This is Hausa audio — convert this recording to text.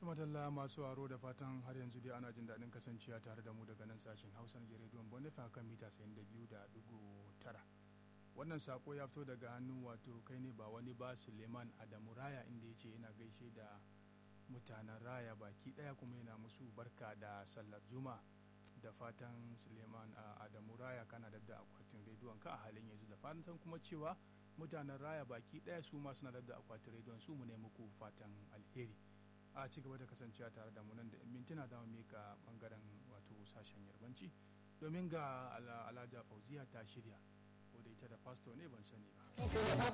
tumatalla masu aro da fatan har yanzu dai ana jin daɗin kasancewa tare da mu daga nan sashen hausa na rediyon bonifa kan mita 92.9 wannan sako ya fito daga hannun wato kai ne ba wani ba suleiman adamu raya inda ya ce yana gaishe da mutanen raya baki ɗaya kuma yana musu barka da sallar juma da fatan suleiman adamu raya kana da akwatin rediyon ka a halin yanzu da fatan kuma cewa mutanen raya baki ɗaya su ma suna da akwatin rediyon su mu ne muku fatan alheri a ci gaba da kasancewa tare da mu nan da mintuna da mu mika bangaren wato sashen yarbanci domin ga alhaja fauziya ta shirya ko da ita da fasto ne ban sani ba